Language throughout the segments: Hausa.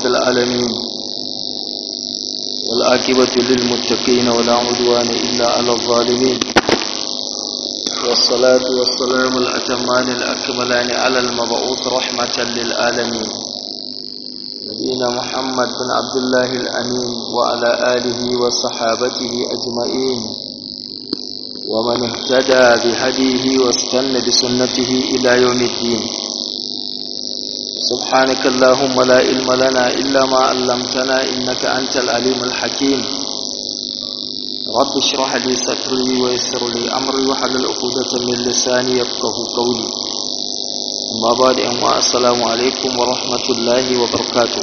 العالمين والآكبة للمتقين ولا عدوان إلا على الظالمين والصلاة والسلام الأتمان الأكملان على المبعوث رحمة للعالمين نبينا محمد بن عبد الله الأمين وعلى آله وصحابته أجمعين ومن اهتدى بهديه واستنى بسنته إلى يوم الدين سبحانك اللهم لا علم لنا إلا ما علمتنا إنك أنت العليم الحكيم رب اشرح لي صدري ويسر لي أمري وحلل عقدة من لساني يفقه قولي أما بعد أما السلام عليكم ورحمة الله وبركاته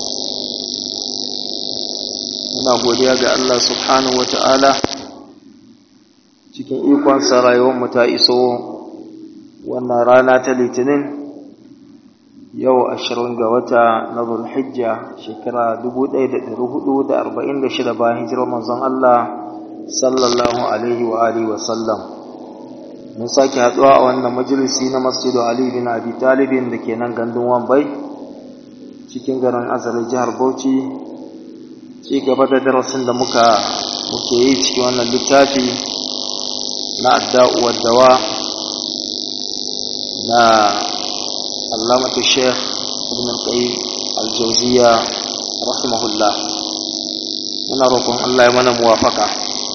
muna godiya ga Allah subhanahu wa ta'ala cikin ikonsa rayuwarmu ta iso wannan rana ta litinin yau ashirin ga wata na zulhijja shekara 1446 bayan hijirar manzon Allah sallallahu alaihi wa alihi wa sallam mun sake haduwa a wannan majalisi na masjidu Ali bin Abi Talibin da ke nan gandun Wambai cikin garin Azali jihar Bauchi ci gaba da darasin da muka muke yi cikin wannan littafi na adda'u dawa na علامة الشيخ ابن القيم الجوزية رحمه الله muna roƙon Allah ya mana muwafaka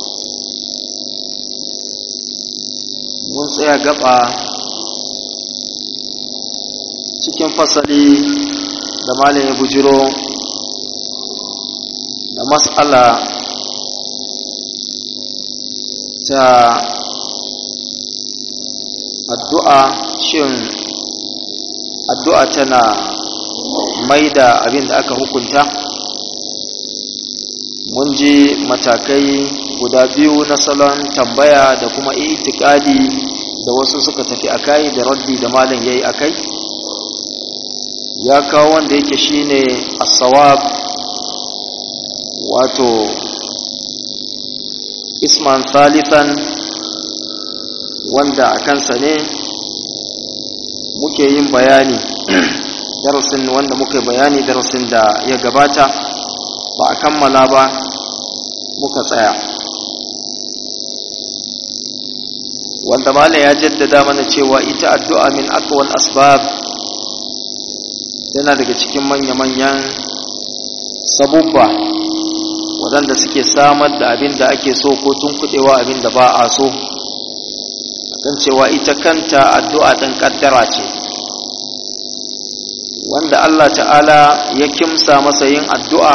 mun tsaya gaba cikin fasali da malam ya bujiro da mas'ala ta addu'a shin addu'a tana mai da abin da aka hukunta mun ji matakai guda biyu na salon tambaya da kuma itikadi da wasu suka tafi akai da raddi da malam yayi akai ya kawo wanda yake shine as-sawab wato isman thalithan wanda a kansa ne muke yin bayani darasin wanda muka bayani darasin da ya gabata ba a kammala ba muka tsaya wanda mala ya jaddada mana cewa ita addu'a min aqwal asbab yana daga cikin manya-manyan sabubba waɗanda suke samar da abin da ake so ko tunkuɗewa abin da ba a so kan cewa ita kanta addu'a ɗin ƙaddara ce wanda Allah ta'ala ya kimsa masa yin addu'a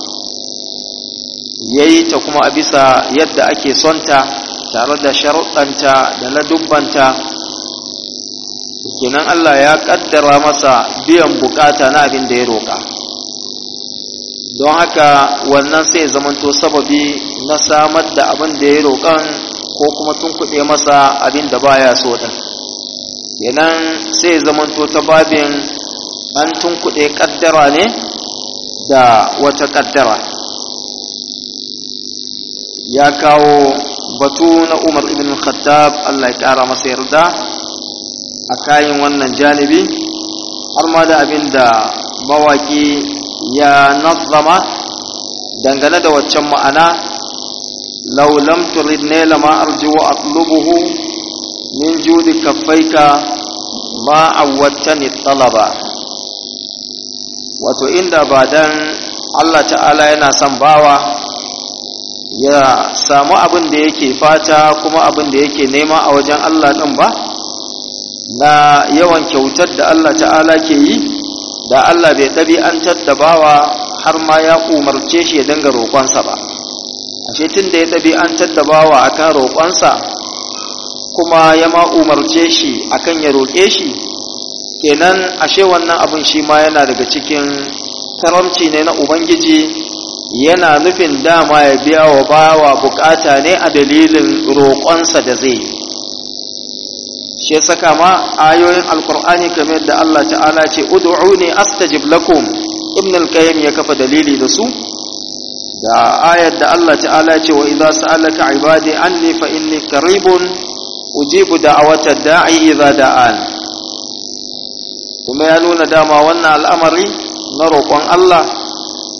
ya yi ta kuma a bisa yadda ake sonta tare da sharuɗanta da ladubbanta kenan Allah ya ƙaddara masa biyan bukata na abin da ya roƙa don haka wannan sai zamanto sababi na samar da abin da ya roƙan ko kuma tunkuɗe masa abin da baya so ɗin kenan sai zamanto ta babin an tunkuɗe ƙaddara ne da wata ƙaddara ya kawo batu na umar ibn khattab Allah ya ƙara masa yarda a kayan wannan janibi har ma da abin da mawaƙi ya nazama dangane da waccan ma'ana لو لم تردني لما أرجو أطلبه من جود كفيك ما عودتني الطلب wato inda ba dan Allah ta'ala yana son bawa ya samu abin da yake fata kuma abin da yake nema a wajen Allah ɗin ba na yawan kyautar da Allah ta'ala ke yi da Allah bai ɗabi'antar da bawa har ma ya umarce shi ya dinga roƙonsa ba ashe tun da ya ɗabi'antar da bawa akan roƙonsa kuma ya ma umarce shi akan ya roƙe shi kenan ashe wannan abin shi ma yana daga cikin karamci ne na ubangiji yana nufin dama ya biya wa bawa bukata ne a dalilin roƙonsa da zai yi shi saka ma ayoyin alkur'ani kamar da Allah ta'ala ce ud'uni astajib lakum ibn al-qayyim ya kafa dalili da su da ayar da Allah ta'ala ce wa idza sa'alaka ibadi anni fa inni qaribun ujibu da'awata da'i idza da'an kuma ya nuna dama wannan al'amari na roƙon Allah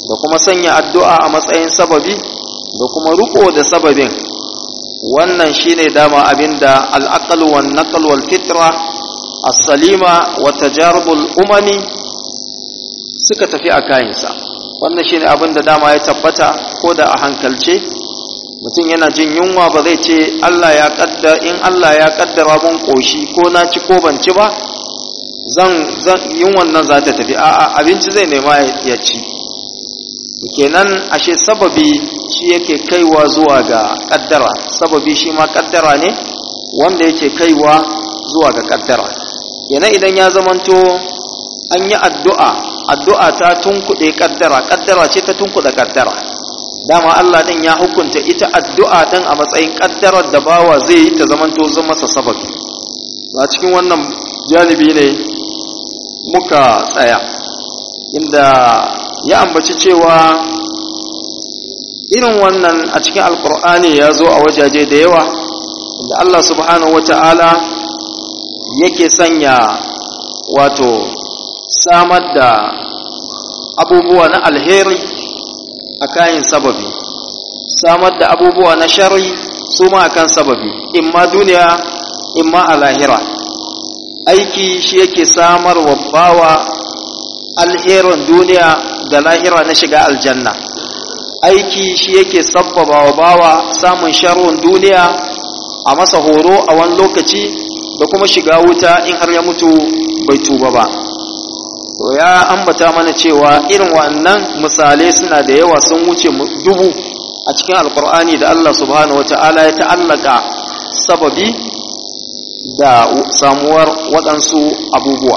da kuma sanya addu'a a matsayin sababi da kuma riko da sababin wannan shine dama abinda al'aqal wan naql wal fitra as-salima wa tajarubul umami suka tafi a kayansa wannan shine abinda dama ya tabbata ko da a hankalce mutum yana jin yunwa ba zai ce Allah ya kaddara in Allah ya kaddara mun koshi ko na ci ko ban ci ba zan zan yunwan nan za ta tafi a'a abinci zai nema ya ci kenan ashe sababi shi yake kaiwa zuwa ga kaddara sababi shi ma kaddara ne wanda yake kaiwa zuwa ga kaddara kenan idan ya zamanto an yi addu'a addu'a ta tunkuɗe kaddara kaddara ce ta tunkuɗe kaddara dama Allah din ya hukunta ita addu'a din a matsayin kaddarar da bawa zai yi ta zamanto zama masa sababi a cikin wannan janibi ne muka tsaya inda ya ambaci cewa irin wannan a cikin alkur'ani ya zo a wajaje da yawa inda Allah subhanahu wata'ala yake sanya wato samar da abubuwa na alheri a kayan sababi samar da abubuwa na shari su ma akan sababi imma duniya imma a lahira aiki shi yake samar wa bawa alherin duniya da lahira na shiga aljanna aiki shi yake sabbaba wa bawa samun sharrin duniya a masa horo a wani lokaci da kuma shiga wuta in har ya mutu bai tuba ba to ya ambata mana cewa irin wannan misalai suna da yawa sun wuce dubu a cikin alkur'ani da Allah subhanahu wata'ala ya ta'allaka sababi da samuwar waɗansu abubuwa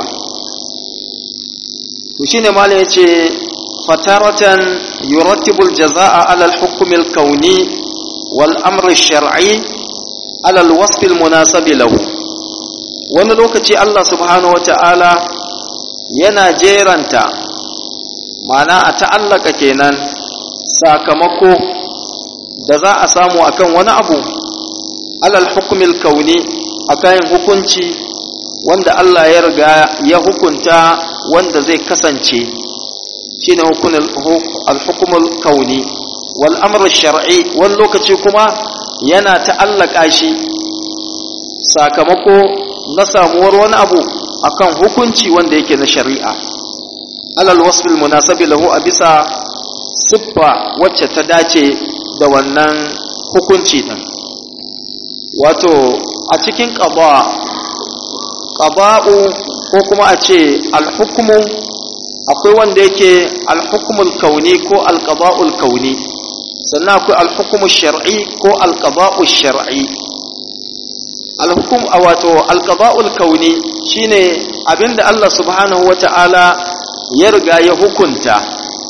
to shine malam yace fataratan yurattibu aljazaa'a 'ala al-hukm al-kawni wal amr ash-shar'i 'ala al-wasf al-munasib lahu wani lokaci Allah subhanahu wata'ala yana jeranta ma'ana a ta'allaka kenan sakamako da za a samu akan wani abu alal hukumil kauni akan hukunci wanda Allah ya riga ya hukunta wanda zai kasance shine al-hukumul kauni wal amr shar'i wani lokaci kuma yana ta'allaka shi sakamako na samuwar wani abu akan hukunci wanda yake na shari'a alal wasfil munasabi lahu a bisa siffa wacce ta dace da wannan hukunci din wato a cikin qada qada'u ko kuma a ce al-hukmu akwai wanda yake al-hukmul kauni ko al-qada'ul kauni sannan akwai al-hukmu shar'i ko al-qada'u shar'i al-hukm wato al-qada'ul kauni shine abinda Allah subhanahu wata'ala ya riga ya hukunta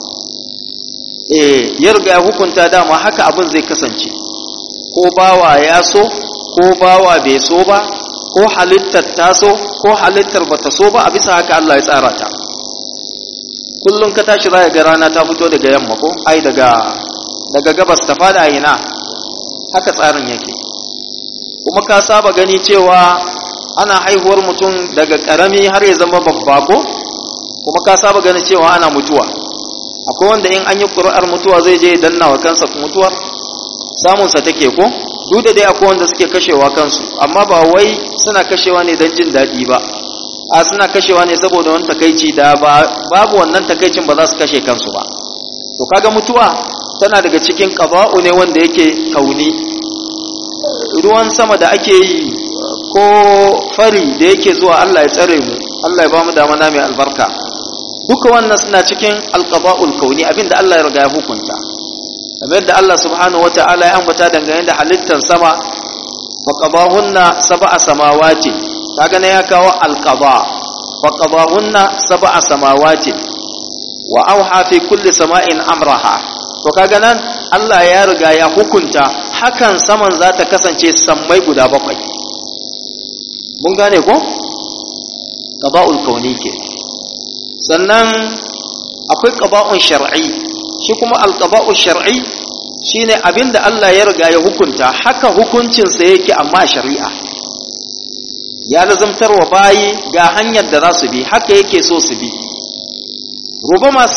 eh ya riga ya hukunta dama haka abin zai kasance ko bawa ya so ko bawa bai so ba ko halittar ta so ko halittar bata so ba a bisa haka Allah ya tsara ta kullum ka tashi za ga rana ta fito daga yamma ko ai daga daga gabas ta fada ina haka tsarin yake kuma ka saba gani cewa ana haihuwar mutum daga karami har ya zama babba ko kuma ka saba gani cewa ana mutuwa akwai wanda in an yi ƙuri'ar mutuwa zai je danna wa kansa mutuwar samunsa take ko duk da dai akwai wanda suke kashewa kansu amma ba wai suna kashewa ne don jin daɗi ba a suna kashewa ne saboda wani takaici da babu wannan takaicin ba za su kashe kansu ba to kaga mutuwa tana daga cikin ƙaba'u ne wanda yake kauni ruwan sama da ake yi ko fari da yake zuwa Allah ya tsare mu Allah ya ba mu damana mai albarka duka wannan suna cikin alqaba'ul kauni abinda Allah ya riga ya hukunta kamar da Allah subhanahu wata'ala ya ambata dangane da halittar sama fa qadahunna sab'a samawati kaga ne ya kawo alqaba fa qadahunna sab'a samawati wa auha fi kulli sama'in amraha to kaga nan Allah ya riga ya hukunta hakan saman za ta kasance sammai guda bakwai mun gane ko qada'ul kauni ke sannan akwai qada'un shar'i shi kuma al-qada'u shar'i shine abinda Allah ya riga ya hukunta haka hukuncin sa yake amma shari'a ya lazumtar wa bayi ga hanyar da za su bi haka yake so su bi ruba masu bi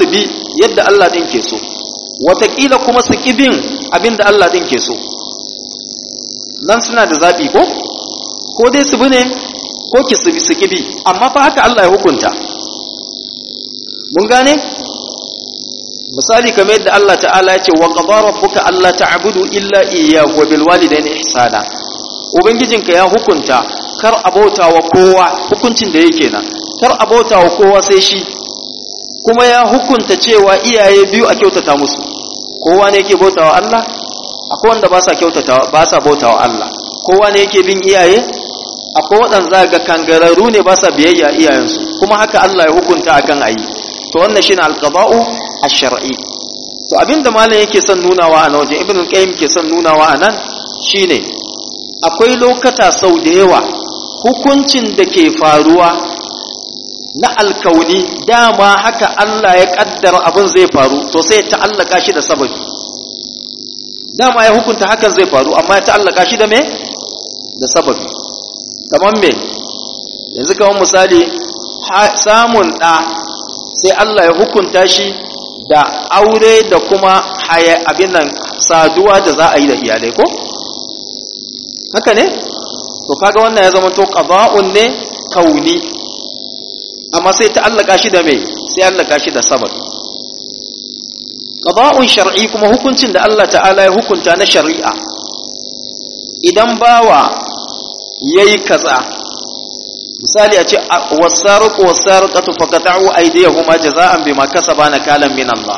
yadda Allah din ke so watakila kuma su kibin abinda Allah din ke so nan suna da zaɓi ko ko dai su bi ne ko ki su su kibi amma fa haka Allah ya hukunta mun gane misali kamar yadda Allah ta'ala ya ce wa qadara rabbuka alla ta'budu illa iyyahu wa bil walidayni ihsana ubangijinka ya hukunta kar abota wa kowa hukuncin da yake nan kar abota wa kowa sai shi kuma ya hukunta cewa iyaye biyu a kyautata musu kowa ne yake bautawa Allah akwai wanda ba sa kyautata ba sa bautawa Allah kowa ne yake bin iyaye akwai waɗanda ga kangararru ne ba sa biyayya iyayensu kuma haka Allah ya hukunta akan ayi to wannan shine alqada'u ash-shar'i to abinda malam yake son nunawa a nan wajen ibn qayyim ke son nunawa a nan shine akwai lokata sau da yawa hukuncin da ke faruwa na alkauni dama haka Allah ya kaddara abin zai faru to sai ya ta'allaka shi da sababi dama ya hukunta hakan zai faru amma ya ta'allaka shi da me da sababi kamar me yanzu kamar misali samun ɗa sai Allah ya hukunta shi da aure da kuma haya abin nan saduwa da za a yi da iyalai ko haka ne to kaga wannan ya zama to qada'un ne kauni amma sai ta allaka shi da me sai allaka shi da sabab qada'un shar'i kuma hukuncin da Allah ta'ala ya hukunta na shari'a idan bawa yayi kaza misali a ce wasariqu wasariqatu faqata'u aydiyahuma jaza'an bima kasaba nakalan min Allah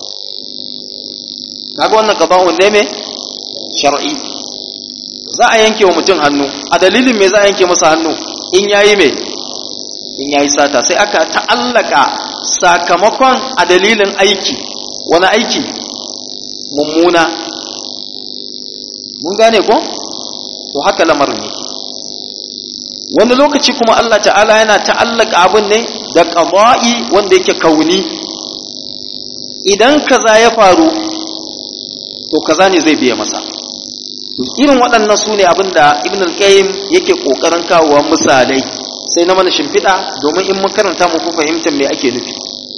kaga wannan qada'un ne me shar'i za a yanke wa mutum hannu a dalilin me za a yanke masa hannu in yayi me in yayi sata sai aka ta'allaka sakamakon a dalilin aiki wani aiki mummuna mun gane ko to haka lamarin yake wani lokaci kuma Allah ta'ala yana ta'allaka abin ne da qada'i wanda yake kauni idan kaza ya faru to kaza ne zai biya masa to irin waɗannan su ne abin da ibn al-qayyim yake ƙoƙarin kawowa misalai sai na mana shimfiɗa domin in mun karanta mu fi fahimtar me ake nufi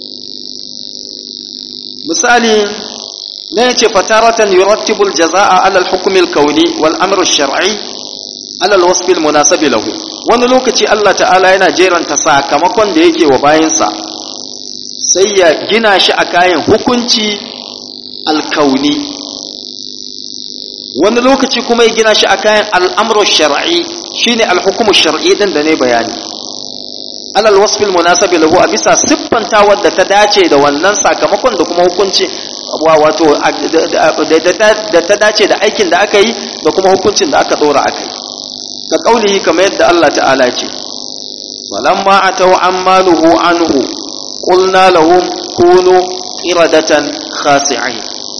misali na yace fataratan yurattibul jazaa'a ala al-hukm al-kawni wal amr al-shar'i ala al-wasf al-munasib lahu wani lokaci Allah ta'ala yana jeranta sakamakon da yake wa bayansa sai ya gina shi a kayan hukunci al-kauni wani lokaci kuma ya gina shi a kayan al'amuru shar'i shi ne alhukumu shar'i ɗin da ne bayani alal wasfil munasabi lahu a bisa siffanta wadda ta dace da wannan sakamakon da kuma hukunci wato da ta dace da aikin da aka yi da kuma hukuncin da aka ɗora aka yi ka ƙaunihi kamar yadda Allah ta'ala ce walamma atau ammanuhu anhu qulna lahum kunu qiradatan khasi'in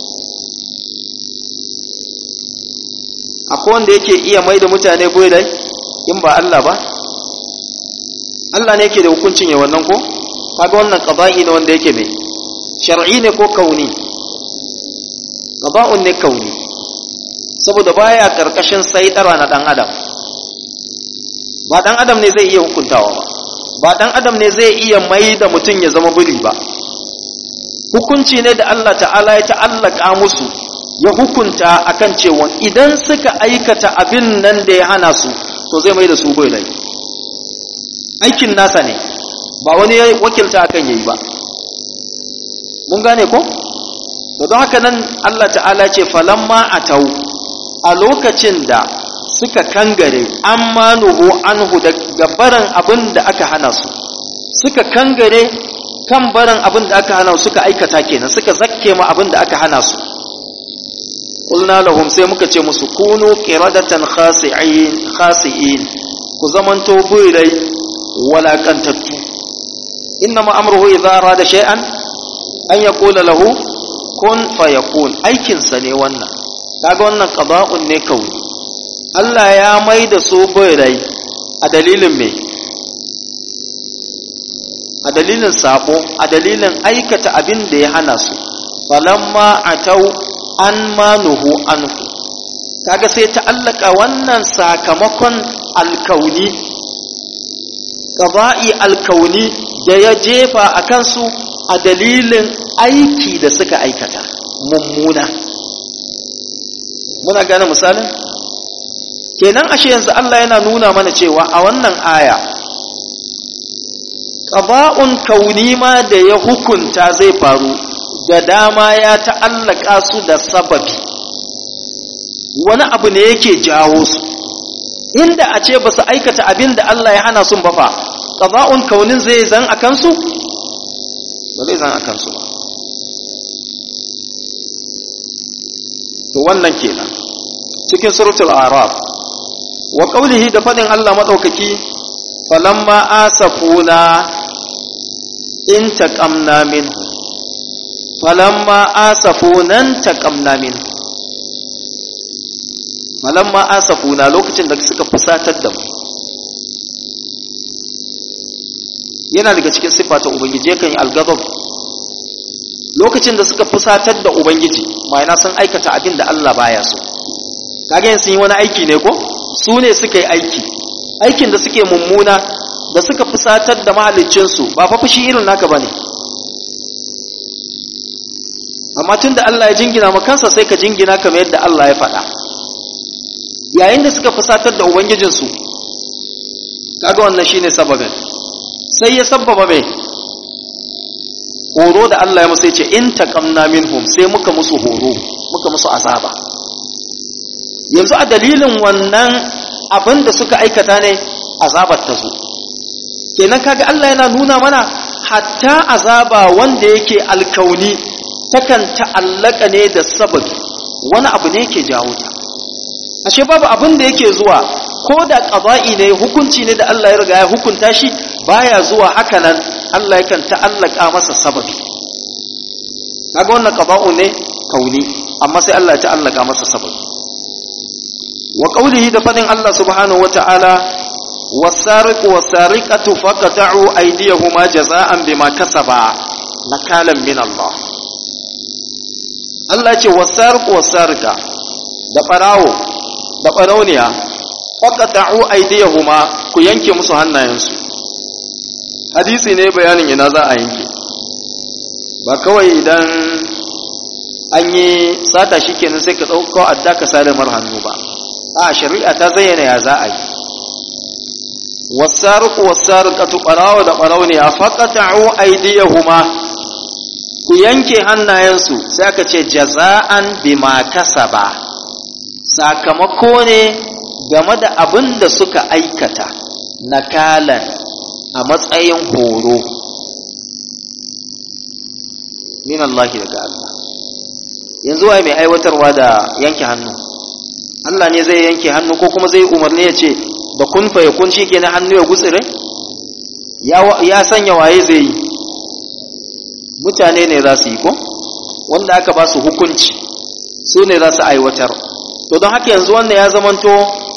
akwai wanda yake iya mai da mutane dai in ba Allah ba Allah ne yake da hukuncin ya wannan ko kaga wannan qada'i ne wanda yake mai shar'i ne ko kauni qada'un ne kauni saboda baya karkashin saitara na dan adam ba dan adam ne zai iya hukuntawa ba ba dan adam ne zai iya mai da mutum ya zama buri ba hukunci ne da Allah ta'ala ya ta'allaka musu ya hukunta akan cewa idan suka aikata abin nan da ya hana su to zai mai da su bai lai aikin nasa ne ba wani ya wakilta akan yayi ba mun gane ko to don haka nan Allah ta'ala ce falamma atau a lokacin da suka kangare amma nuhu anhu daga barin abin da aka hana su suka kangare kan barin abin da aka hana su suka aikata kenan suka zakke ma abin da aka hana su qulna lahum sai muka ce musu kunu qiradatan khasi'in khasi'in ku zamanto buirai walakantattu innama amruhu idza arada shay'an an yaqula lahu kun fayakun aikin sa ne wannan kaga wannan qada'un ne kauni Allah ya mai da su buirai a dalilin me a dalilin sabo a dalilin aikata abin da ya hana su falamma atau an manuhu anhu kaga sai ta allaka wannan sakamakon alkauni ƙaba'i alkauni da ya jefa a kansu a dalilin aiki da suka aikata mummuna muna gane misalin kenan ashe yanzu Allah yana nuna mana cewa a wannan aya ƙaba'un kauni ma da ya hukunta zai faru da dama ya ta'allaka su da sababi wani abu ne yake jawo su inda a ce ba su aikata abin da Allah ya hana sun bafa ƙaba'un kaunin zai zan a kansu ba zai zan a kansu ba to wannan kenan cikin suratul araf wa qawlihi da fadin Allah madaukaki falamma asafuna in taqamna minhu falamma asafuna taqamna minhu falamma asafuna lokacin da suka fusatar da mu yana daga cikin siffa ta ubangiji yakan yi algazab lokacin da suka fusatar da ubangiji ma'ana sun aikata abin da Allah baya so kage yin sun yi wani aiki ne ko su ne suka yi aiki aikin da suke mummuna da suka fusatar da mahaliccinsu ba fa fushi irin naka bane amma tunda Allah ya jingina ma kansa sai ka jingina kamar yadda Allah ya faɗa yayin da suka fusatar da ubangijinsu kaga wannan shine sababin sai ya sabbaba mai horo da Allah ya musu ce in taqamna minhum sai muka musu horo muka musu azaba yanzu a dalilin wannan abin da suka aikata ne azabar ta zo kenan kaga Allah yana nuna mana hatta azaba wanda yake alkauni takan ta'allaka ne da sababi wani abu ne yake jawo ta ashe babu abin da yake zuwa ko da qada'i ne hukunci ne da Allah ya riga ya hukunta shi baya zuwa haka nan Allah yakan ta'allaka masa sababi kaga wannan qada'u ne kauni amma sai Allah ya ta'allaka masa sababi wa qawlihi da fadin Allah subhanahu wata'ala was-sariqu was-sariqatu faqata'u aydiyahuma jazaa'an bima kasaba nakalan min Allah Allah ya ce was-sariqu was-sariqa da barawo da barauniya faqata'u aydiyahuma ku yanke musu hannayensu hadisi ne bayanin ina za a yanke ba kawai idan an yi sata shi kenan sai ka ɗauko adda ka sare mar hannu ba a shari'a ta zayyana ya za a yi wasaruku wasaruqatu barawa da barawni a faqata'u aydiyahuma ku yanke hannayensu sai aka ce jaza'an bima kasaba sakamako ne game da abin da suka aikata nakalan a matsayin horo min Allah daga Allah yanzu waye mai aiwatarwa da yanke hannu Allah ne zai yanke hannu ko kuma zai umarni ya ce da kun fa yakun shikenan hannu ya gutsire ya ya sanya waye zai yi mutane ne za su yi ko wanda aka ba su hukunci su ne za su aiwatar to don haka yanzu wannan ya zamanto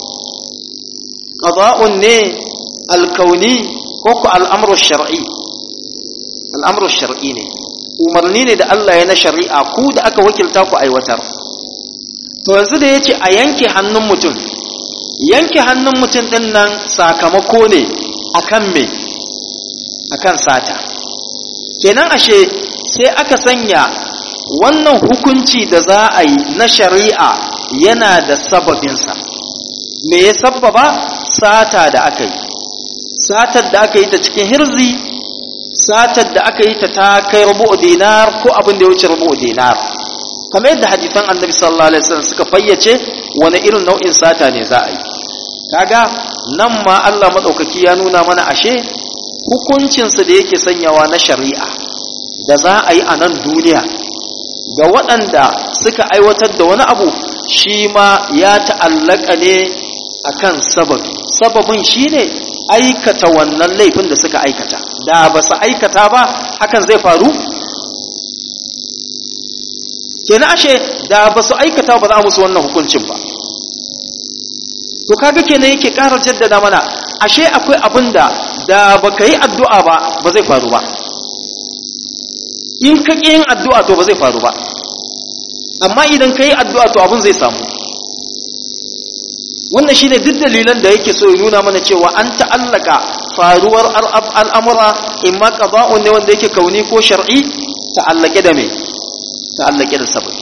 qada'un ne alkauni ko ku al'amru shar'i al'amru shar'i ne umarni ne da Allah ya na shari'a ku da aka wakilta ku aiwatar to yanzu da ya ce a yanke hannun mutum yanke hannun mutum ɗin nan sakamako ne akan me akan sata kenan ashe sai aka sanya wannan hukunci da za a yi na shari'a yana da sababinsa me ya sababa sata da aka yi satar da aka yi ta cikin hirzi satar da aka yi ta ta kai rubu dinar ko abin da ya wuce rubu dinar kamar yadda hadisan annabi sallallahu alaihi wasallam suka fayyace wani irin nau'in sata ne za a yi kaga nan ma Allah madaukaki ya nuna mana ashe hukuncinsa da yake sanyawa na shari'a da za a yi a nan duniya ga waɗanda suka aiwatar da wani abu shi ma ya ta'allaka ne akan sababi sababin shine aikata wannan laifin da suka aikata da ba su aikata ba hakan zai faru kenan ashe da ba su aikata ba za a musu wannan hukuncin ba to kaga kenan yake ƙara jaddada mana ashe akwai abin da da ba ka yi addu'a ba ba zai faru ba in ka ƙi yin addu'a to ba zai faru ba amma idan ka yi addu'a to abin zai samu wannan shi ne duk dalilan da yake so ya nuna mana cewa an ta'allaka faruwar al'amura in ma ƙaba'un ne wanda yake kauni ko shar'i ta'allake da me ta'allake da sababi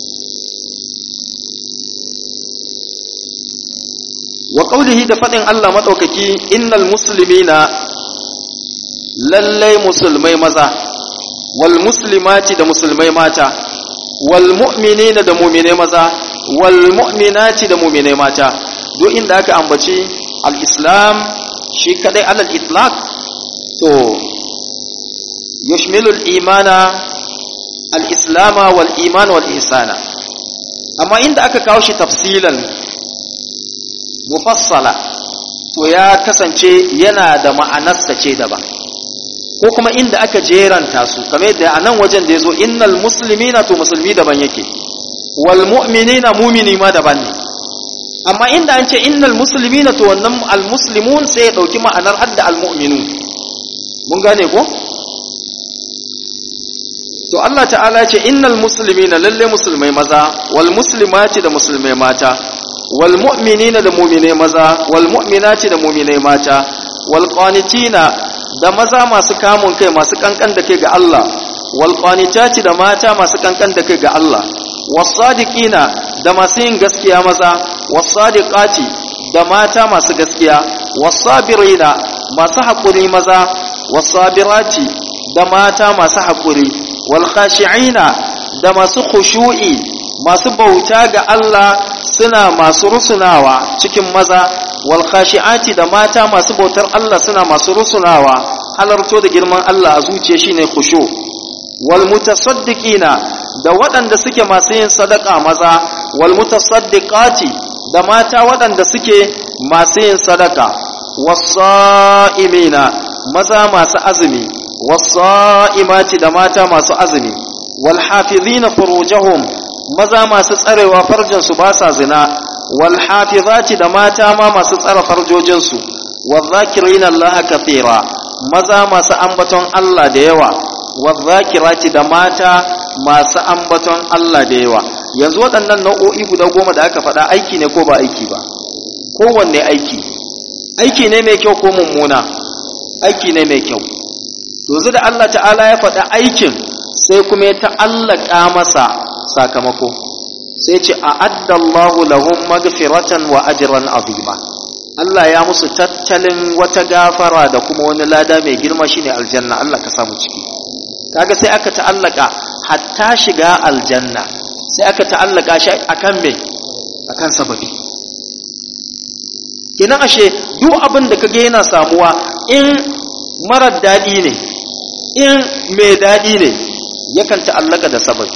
wa qawlihi da fadin Allah madaukaki innal muslimina lallai musulmai maza wal muslimati da musulmai mata wal mu'minina da mu'minai maza wal mu'minati da mu'minai mata duk inda aka ambaci al-islam shi kadai alal itlaq to yushmilu al-imana al-islama wal iman wal ihsana amma inda aka kawo shi tafsilan mufassala to ya kasance yana da ma'anarsa ce daban ko kuma inda aka jeranta su kamar da a nan wajen da ya zo innal muslimina to musulmi daban yake wal mu'minina mumini ma daban ne amma inda an ce innal muslimina to wannan al muslimun sai ya dauki ma'anar hadda al mu'minun mun gane ko to Allah ta'ala ce innal muslimina lalle musulmai maza wal muslimati da musulmai mata wal mu'minina da mu'minai maza wal mu'minati da mu'minai mata wal qanitina da maza masu kamun kai masu kankan da kai ga Allah wal qanitati da mata masu kankan da kai ga Allah was sadiqina da masu yin gaskiya maza was sadiqati da mata masu gaskiya was sabirina masu hakuri maza was sabirati da mata masu hakuri wal khashi'ina da masu khushu'i masu bauta ga Allah suna masu rusunawa cikin maza wal khashi'ati da mata masu bautar Allah suna masu rusunawa halarto da girman Allah a zuciya shine khushu wal mutasaddiqina da waɗanda suke masu yin sadaka maza wal mutasaddiqati da mata waɗanda suke masu yin sadaka wasa'imina maza masu azumi wasa'imati da mata masu azumi wal hafizina furujahum maza masu tsarewa farjinsu ba sa zina wal hafizati da mata ma masu tsara farjojinsu wadh-dhakirina Allah kathira maza masu ambaton Allah da yawa wadh-dhakirati da mata masu ambaton Allah da yawa yanzu waɗannan nau'o'i guda goma da aka faɗa aiki ne ko ba aiki ba kowanne aiki aiki ne mai kyau ko mummuna aiki ne mai kyau yanzu da Allah ta'ala ya faɗa aikin sai kuma ya ta'allaka masa sakamako sai ce a addallahu lahum magfiratan wa ajran azima Allah ya musu tattalin wata gafara da kuma wani lada mai girma shine aljanna Allah ka samu ciki kaga sai aka ta'allaka hatta shiga aljanna sai aka ta'allaka shi akan me akan sababi kina ashe duk abin da kage yana samuwa in marar dadi ne in mai dadi ne yakan ta'allaka da sababi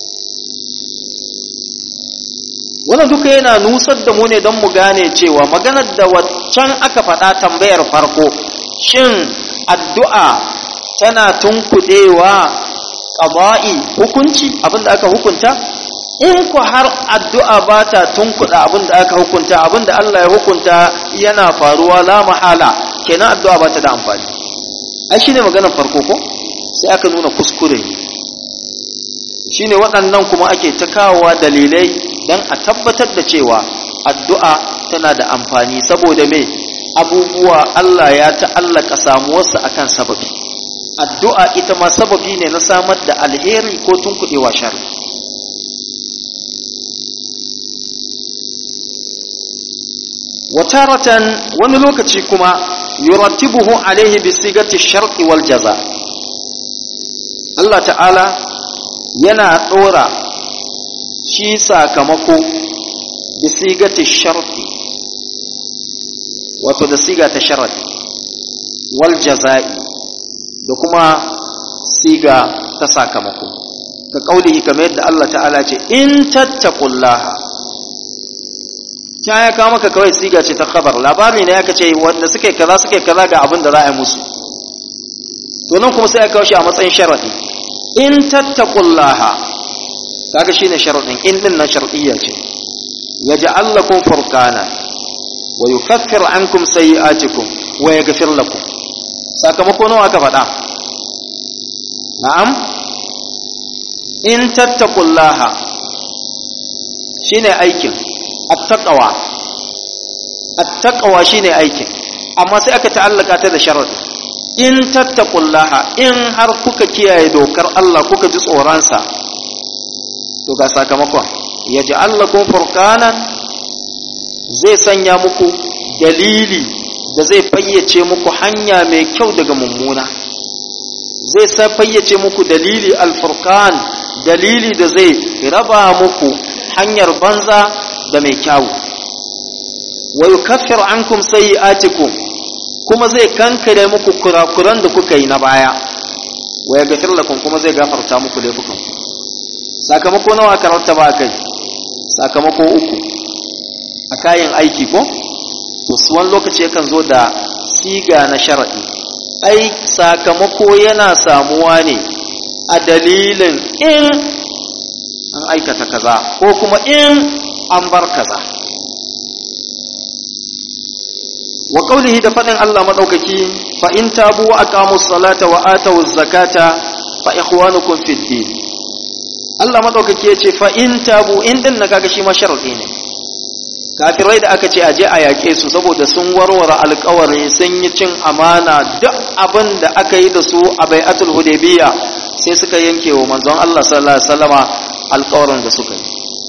wannan duka yana nusar da mu ne don mu gane cewa maganar da waccan aka faɗa tambayar farko shin addu'a tana tunkuɗewa ƙaba'i hukunci abinda aka hukunta in ku har addu'a ba ta tunkuɗa abinda aka hukunta abinda Allah ya hukunta yana faruwa la mahala kenan addu'a ba ta da amfani ai shine maganar farko ko sai aka nuna kuskure shine waɗannan kuma ake ta kawowa dalilai don a tabbatar da cewa addu'a tana da amfani saboda me abubuwa Allah ya ta'allaka samuwarsa akan sababi addu'a ita ma sababi ne na samar da alheri ko tunkuɗewa shari wataratan wani lokaci kuma yurattibuhu alaihi bisigati sharqi wal jaza Allah ta'ala yana ɗora shi sakamako da sigati sharfi wato da siga ta sharadi wal jaza'i da kuma siga ta sakamako ka kaulihi kamar yadda Allah ta'ala ce in tattaqullaha ta ya kawo maka kawai siga ce ta khabar labari ne aka ce wanda suke kaza suke kaza ga abin da za a yi musu to nan kuma sai aka kawo shi a matsayin sharadi in tattaqullaha kaga shine sharadin in din nan sharadiyya ce yaj'al lakum furqana wa yukaffir ankum sayi'atikum wa yaghfir lakum sakamako nawa aka faɗa na'am in tattaqullaha shine aikin attaqwa attaqwa shine aikin amma sai aka ta'allaka ta da sharadi in tattaqullaha in har kuka kiyaye dokar Allah kuka ji tsoronsa to ga sakamakon yaj'al lakum furqanan zai sanya muku dalili da zai fayyace muku hanya mai kyau daga mummuna zai sa fayyace muku dalili alfurqan dalili da zai raba muku hanyar banza da mai kyau wa yukaffir ankum sayi'atikum kuma zai kankare muku kurakuran da kuka yi na baya wa yaghfir lakum kuma zai gafarta muku laifukan sakamako nawa karanta ba kai sakamako uku a kayan aiki ko to su wani lokaci yakan zo da siga na sharaɗi ai sakamako yana samuwa ne a dalilin in an aikata kaza ko kuma in an bar kaza wa qawlihi da fadin Allah madaukaki fa in tabu wa aqamus salata wa atawuz zakata fa ikhwanukum fid din Allah madaukaki yace fa in tabu in din na kaga shi ma sharadi ne kafirai da aka ce aje a yaƙe su saboda sun warware alƙawari sun yi cin amana duk abin da aka yi da su a bai'atul hudaybiya sai suka yanke wa manzon Allah sallallahu alaihi wasallama alƙawarin da suka yi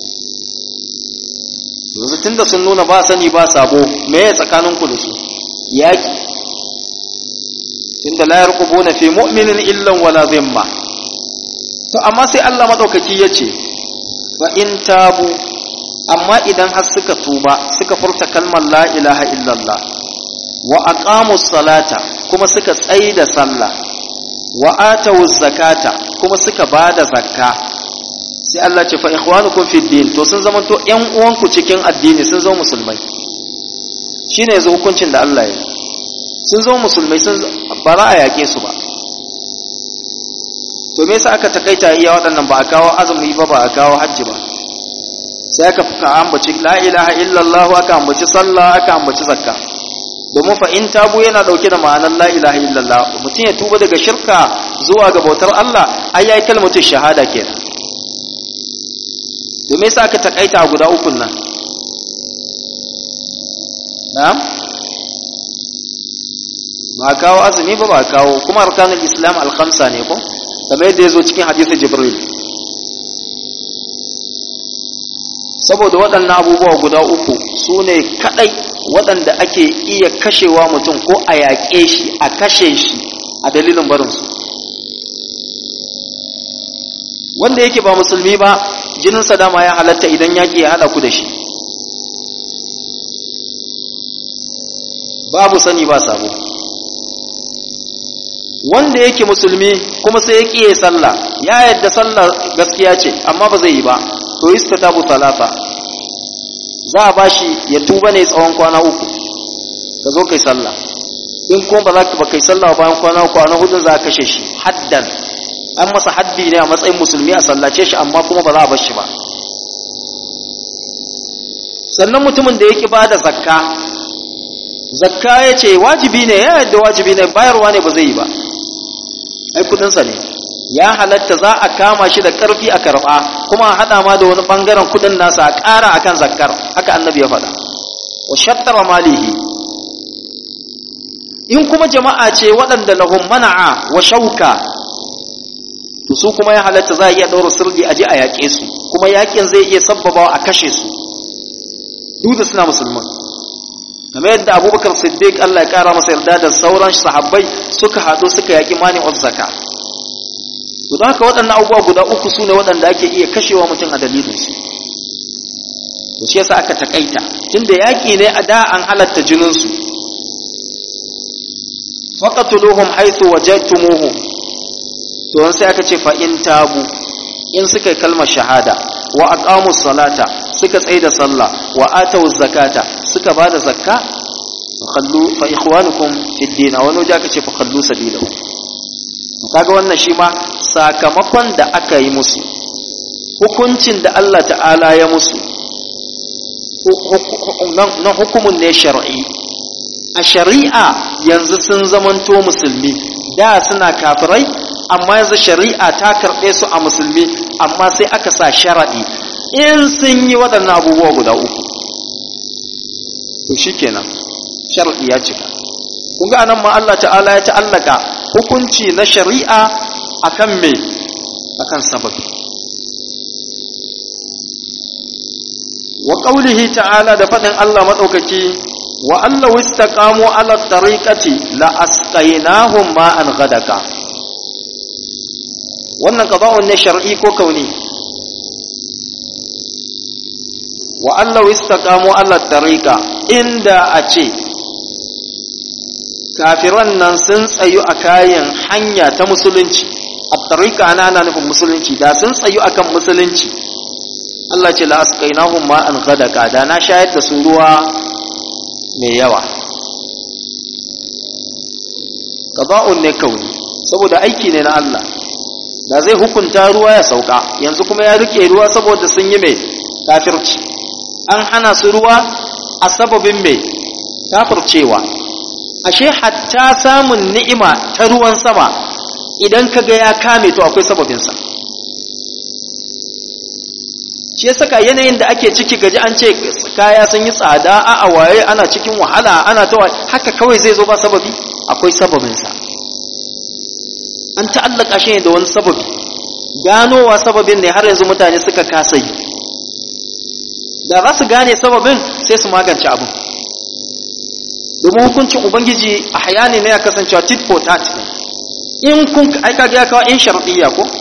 yanzu tunda sun nuna ba sani ba sabo me ya tsakanin ku da su yaƙi tunda la yarqubuna fi mu'minin illan wala dhimma to amma sai Allah madaukaki yace fa in tabu amma idan har suka tuba suka furta kalmar la ilaha illallah wa aqamus salata kuma suka tsaida sallah wa atawuz zakata kuma suka bada zakka sai Allah ce fa ikhwanukum fid din to sun zama to ƴan uwanku cikin addini sun zama musulmai shine yanzu hukuncin da Allah ya sun zama musulmai sun bara a yake su ba to me yasa aka takaita iya waɗannan ba a kawo azumi ba ba a kawo hajji ba sai aka fuka ambaci la ilaha illallah aka ambaci sallah aka ambaci zakka domin fa in tabu yana dauke da ma'anar la ilaha illallah mutum ya tuba daga shirka zuwa ga bautar Allah ai yayi kalmatu shahada kenan domin yasa aka takaita a guda ukun nan na'am ba kawo azumi ba ba kawo kuma arkanul islam al-khamsa ne ko kamar yadda yazo cikin hadisi jibril saboda waɗannan abubuwa guda uku su ne kaɗai waɗanda ake iya kashewa mutum ko a yaƙe shi a kashe shi a dalilin barinsu wanda yake ba musulmi ba jininsa dama ya halatta idan yaƙi ya haɗa ku da shi babu sani ba sabo wanda yake musulmi kuma sai ya ƙiye sallah ya yadda sallah gaskiya ce amma ba zai yi ba to istatabu talata za a bashi ya tuba ne tsawon kwana uku ka zo kai sallah in kuma ba za ka ba kai sallah bayan kwana uku na hudun za a kashe shi haddan an masa haddi ne a matsayin musulmi a sallace shi amma kuma ba za a bar shi ba sannan mutumin da ya ki bada zakka zakka ya ce wajibi ne ya yadda wajibi ne bayarwa ne ba zai yi ba ai kudinsa ne ya halatta za a kama shi da ƙarfi a karɓa kuma a haɗa ma da wani ɓangaren kuɗin nasa a ƙara a kan zakkar haka annabi ya faɗa wa shattara malihi in kuma jama'a ce waɗanda lahum mana'a wa shauka to su kuma ya halatta za a iya ɗaura sirdi a je a yaƙe su kuma yaƙin zai iya sabbabawa a kashe su duk da suna musulman kamar yadda abubakar siddiq allah ya ƙara masa yarda da sauran sahabbai suka haɗu suka yaƙi mani of zaka to don haka waɗannan abubuwa guda uku su ne waɗanda ake iya kashewa mutum a dalilinsu to shi yasa aka takaita tunda yaƙi ne a da an halatta jininsu faqatuluhum haythu wajadtumuhum to sai aka ce fa in tabu in suka yi kalmar shahada wa aqamus salata suka tsaida sallah wa atawuz zakata suka bada zakka khallu fa ikhwanukum fid din wani waje aka ce fa khallu sabilahu kaga wannan shi ma sakamakon da aka yi musu hukuncin da Allah ta'ala ya musu na hukumun ne shar'i a shari'a yanzu sun zamanto musulmi da suna kafirai amma yanzu shari'a ta karɓe su a musulmi amma sai aka sa sharaɗi in sun yi waɗannan abubuwa guda uku to shi kenan sharaɗi ya cika kun ga anan ma Allah ta'ala ya ta'allaka hukunci na shari'a akan me akan sababi wa qaulihi ta'ala da fadin Allah madaukaki wa allahu istaqamu ala tariqati la asqaynahum ma'an ghadaka wannan qada'un ne shar'i ko kauni wa allahu istaqamu ala tariqa inda a ce kafiran nan sun tsayu a kayan hanya ta musulunci a tariqa ana ana nufin musulunci da sun tsayu akan musulunci Allah ce la asqaynahum ma'an ghadaka da na shayar da su ruwa mai yawa qada'un ne kauni saboda aiki ne na Allah da zai hukunta ruwa ya sauka yanzu kuma ya rike ruwa saboda sun yi mai kafirci an hana su ruwa a sababin mai kafircewa ashe hatta samun ni'ima ta ruwan sama idan kaga ya kame to akwai sababinsa shi ya saka yanayin da ake ciki gaji an ce kaya sun yi tsada a waye ana cikin wahala ana ta haka kawai zai zo ba sababi akwai sababinsa an ta'allaka shi ne da wani sababi ganowa sababin ne har yanzu mutane suka kasa yi da za su gane sababin sai su magance abin domin hukuncin ubangiji a hayani ne ya kasancewa tit for tat ne in kun aika ga kawo in sharɗiyya ko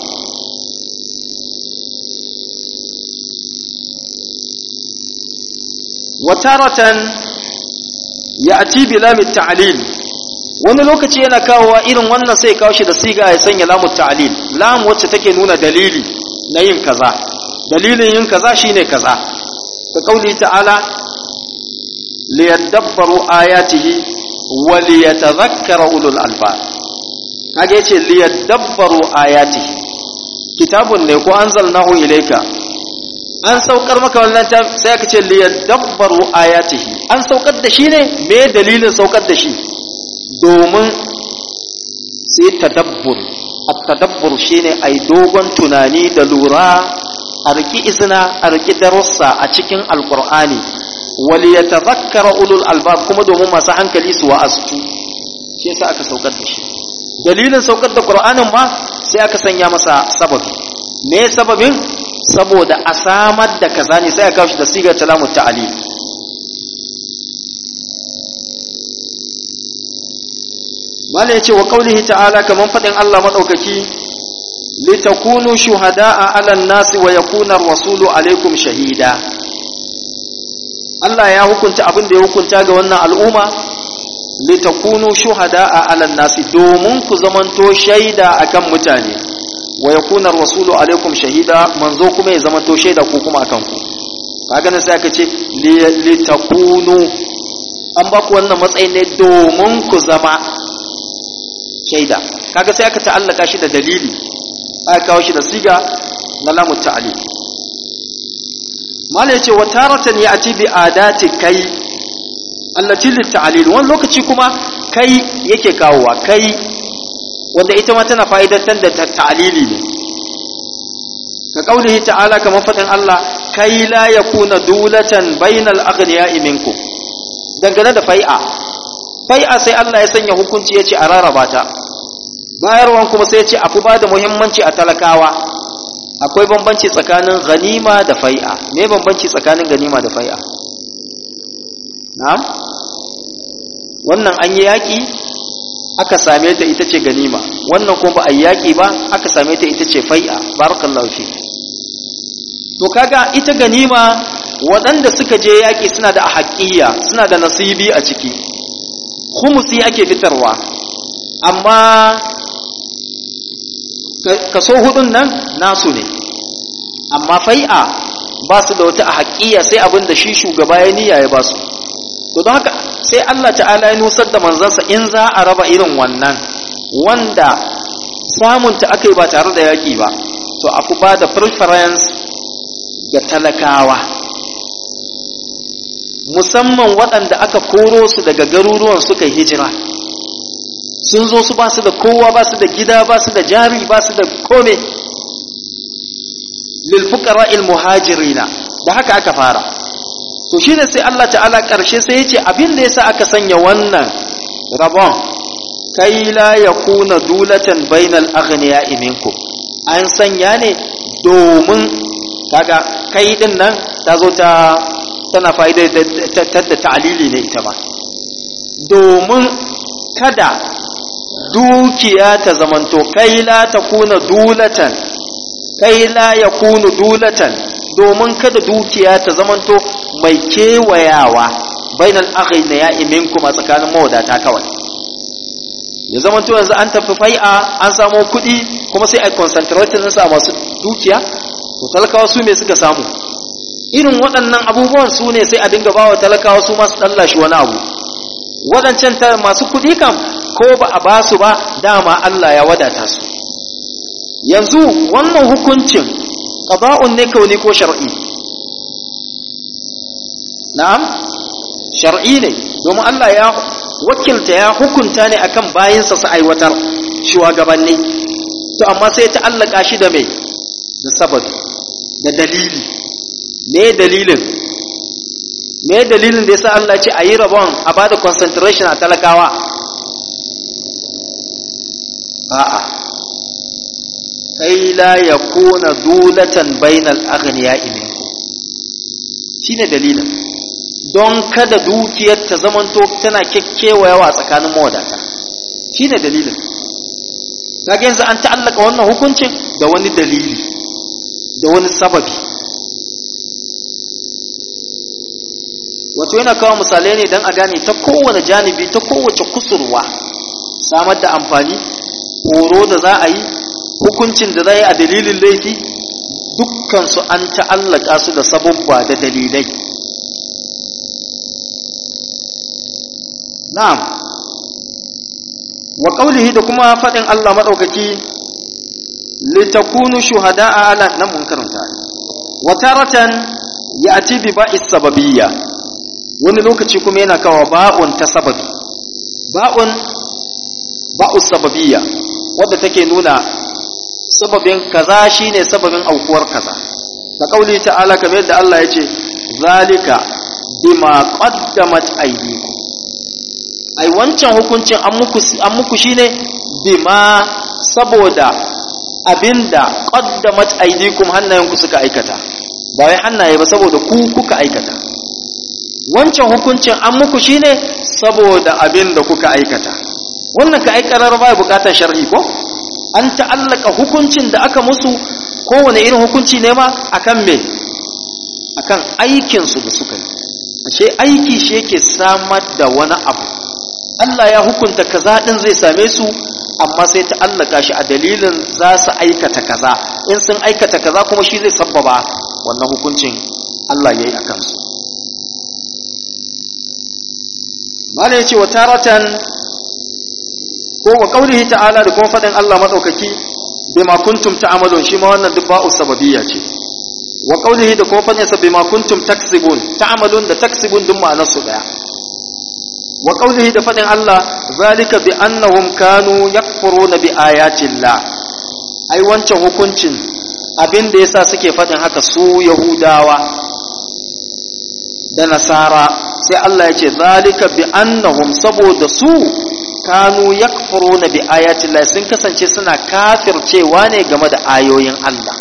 wataratan ya ati bi lamit ta'lil wani lokaci yana kawowa irin wannan sai kawo shi da siga ya sanya lamut ta'lil lam wacce take nuna dalili na yin kaza dalilin yin kaza shine kaza ka kauli ta'ala liyadabbaru ayatihi wa liyatadhakkara ulul albab kage yace liyadabbaru ayatihi kitabun ne ko anzalnahu ilayka an saukar maka wannan sai aka ce liyadabbaru ayatihi an saukar da shi ne me dalilin saukar da shi domin sai tadabbur at-tadabbur shine ai dogon tunani da lura a riki izina a riki darussa a cikin alqur'ani wal yatadhakkara ulul albab kuma domin masu hankali su wa'astu shi yasa aka saukar da shi dalilin saukar da qur'anin ma sai aka sanya masa sababi me sababin saboda a samar da kaza ne sai a kawo shi da sigar talamu ta'ali mala yace wa qaulihi ta'ala kaman fadin Allah madaukaki litakunu shuhada'a 'alan nasi wa yakuna ar-rasulu 'alaykum shahida Allah ya hukunta abin da ya hukunta ga wannan al'umma litakunu shuhada'a 'alan nasi domin ku zamanto shaida akan mutane wa yakuna rasulu alaikum shahida manzo kuma ya zama to shaida ko kuma akan ku kaga nan sai aka ce li takunu an ba ku wannan matsayin ne domin ku zama shaida kaga sai aka ta'allaka shi da dalili aka kawo shi da siga na lamu ta'ali mala yace wa taratan ya'ti bi adati kai allati lit ta'lil wani lokaci kuma kai yake kawowa kai wanda ita ma tana fa'idantar da ta'alili ne ka kaulihi ta'ala kamar faɗin Allah kai la yakuna dulatan bainal aghniya'i minkum dangane da fai'a fai'a sai Allah ya sanya hukunci yace a rarraba ta bayarwan kuma sai yace afi ba da muhimmanci a talakawa akwai bambanci tsakanin ganima da fai'a me bambanci tsakanin ganima da fai'a na'am wannan an yi yaƙi aka same ta ita ce ganima wannan kuma ba a yaƙi ba aka same ta ita ce fai'a barakallahu fi to kaga ita ganima waɗanda suka je yaƙi suna da haƙƙiya suna da nasibi a ciki khumusi ake fitarwa amma kaso hudun nan nasu ne amma fai'a ba su da wata haƙƙiya sai abin da shi shugaba ya niyya ya ba su to don haka sai Allah ta'ala ya nusar da manzansa in za a raba irin wannan wanda samunta aka yi ba tare da yaƙi ba to a fi ba da preference ga talakawa musamman waɗanda aka koro su daga garuruwan suka yi hijira sun zo su ba su da kowa ba su da gida ba su da jari ba su da kome lilfukara muhajirina da haka aka fara to shi ne sai Allah ta'ala ƙarshe sai ya ce abin da ya sa aka sanya wannan rabon kai la yakuna dulatan bainal aghniya'i minkum an sanya ne domin kaga kai din nan ta zo ta tana fa'ida da ta'alili ne ita ba domin kada dukiya ta zamanto kai la ta kuna dulatan kai la ya kunu dulatan domin kada dukiya ta zamanto mai kewayawa bainal aghina ya iminkum a tsakanin mawadata kawai ya zamanto yanzu an tafi fai'a an samo kuɗi kuma sai a concentrating ɗinsa masu dukiya to talakawa su me suka samu irin waɗannan abubuwan su ne sai a dinga bawa talakawa su masu ɗallashi wani abu waɗancan masu kuɗi kam ko ba a ba su ba dama Allah ya wadata su yanzu wannan hukuncin ƙaba'un ne kauni ko shar'i na'am shar'i ne domin Allah ya wakilta ya hukunta ne akan bayinsa su aiwatar shugabanni to amma sai ta allaka shi da mai da sababi da dalili me dalilin me dalilin da yasa Allah ce a yi rabon a bada concentration a talakawa a'a kai la yakuna dulatan bainal aghniya'i minkum shine dalilin don kada dukiyar ta zamanto tana kekkewayawa tsakanin mawadata shine dalilin kaga yanzu an ta'allaka wannan hukuncin da wani dalili da wani sababi wato yana kawo misalai ne don a gane ta kowane janibi ta kowace kusurwa samar da amfani horo da za a yi hukuncin da za yi a dalilin laifi dukkansu an ta'allaka su da sababba da dalilai na'am wa qawlihi da kuma faɗin Allah maɗaukaki litakunu shuhada'a ala nan mun karanta wa taratan ya'ti bi ba'is sababiyya wani lokaci kuma yana kawo ba'un ta sababi ba'un ba'us sababiyya wadda take nuna sababin kaza shine sababin aukuwar kaza ta kauli ta'ala kamar yadda Allah ya ce zalika bima qaddamat aydikum ai wancan hukuncin an muku an muku shine bima saboda abinda qaddamat aydikum hannayenku suka aikata ba wai hannaye ba saboda ku kuka aikata wancan hukuncin an muku shine saboda abinda kuka aikata wannan ka aikarar ba bukatar shar'i ko an ta'allaka hukuncin da aka musu kowane irin hukunci ne ma akan me akan aikin su da suka yi ashe aiki shi yake samar da wani abu Allah ya hukunta kaza din zai same su amma sai ta allaka shi a dalilin za su aikata kaza in sun aikata kaza kuma shi zai sabbaba wannan hukuncin Allah ya yi a kansu mala ya ce wa taratan ko wa qaulihi ta'ala da kuma fadin Allah madaukaki bima kuntum ta'malun shi ma wannan duk ba'u sababiyya ce wa qaulihi da kuma fadin sa bima kuntum taksibun ta'malun da taksibun duk ma'anar su daya wa qaulihi da fadin Allah zalika bi annahum kanu yakfuruna bi ayati Allah ai wancan hukuncin abin da yasa suke fadin haka su yahudawa da nasara sai Allah ya ce zalika bi annahum saboda su kanu yakfuruna bi ayati Allah sun kasance suna kafircewa ne game da ayoyin Allah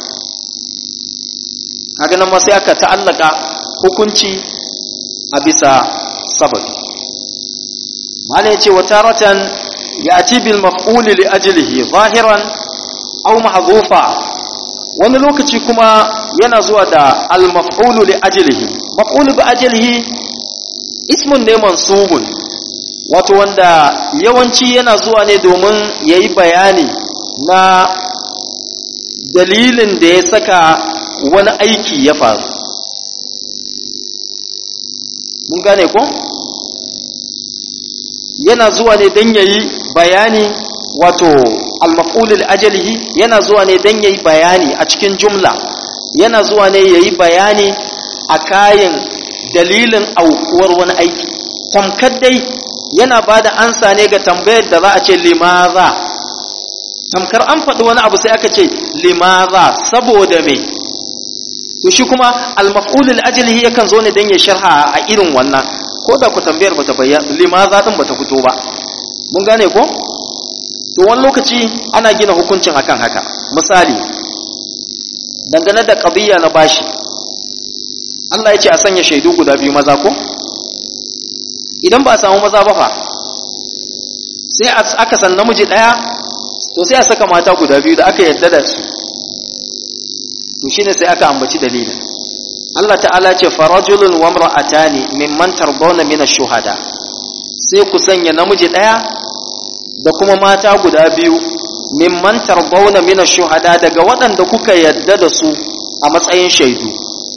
kaga nan ma sai aka ta'allaka hukunci a bisa sababi malai yace wa taratan ya'ti bil maf'ul li ajlihi zahiran aw mahdhufa wani lokaci kuma yana zuwa da al maf'ul li ajlihi maf'ul bi ajlihi ismun ne mansubun wato wanda yawanci yana zuwa ne domin ya yi bayani na dalilin da ya saka wani aiki ya faru mun gane ko yana zuwa ne don ya yi bayani wato almaf'ulil ajalihi yana zuwa ne don ya yi bayani a cikin jumla yana zuwa ne ya yi bayani a kayan dalilin aukuwar wani aiki tamkar dai yana ba da ansa ne ga tambayar da za a ce limaza tamkar an faɗi wani abu sai aka ce limaza saboda me to shi kuma almaf'ulul ajlihi yakan zo ne dan ya sharha a irin wannan ko da ku tambayar bata bayyana limaza din bata fito ba mun gane ko to wani lokaci ana gina hukuncin akan haka misali dangane da ƙabiya na bashi Allah ya ce a sanya shaidu guda biyu maza ko idan ba a samu maza ba fa sai aka san namiji ɗaya to sai a saka mata guda biyu da aka yarda da su to shine sai aka ambaci dalilin Allah ta'ala ce farajulun wa imra'atani mimman tardawna min ash-shuhada sai ku sanya namiji ɗaya da kuma mata guda biyu mimman tardawna min ash-shuhada daga waɗanda kuka yarda da su a matsayin shaidu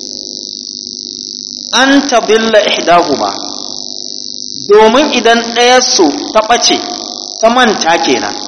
an tabilla ihdahuma domin idan ɗayarsu ta ɓace ta manta kenan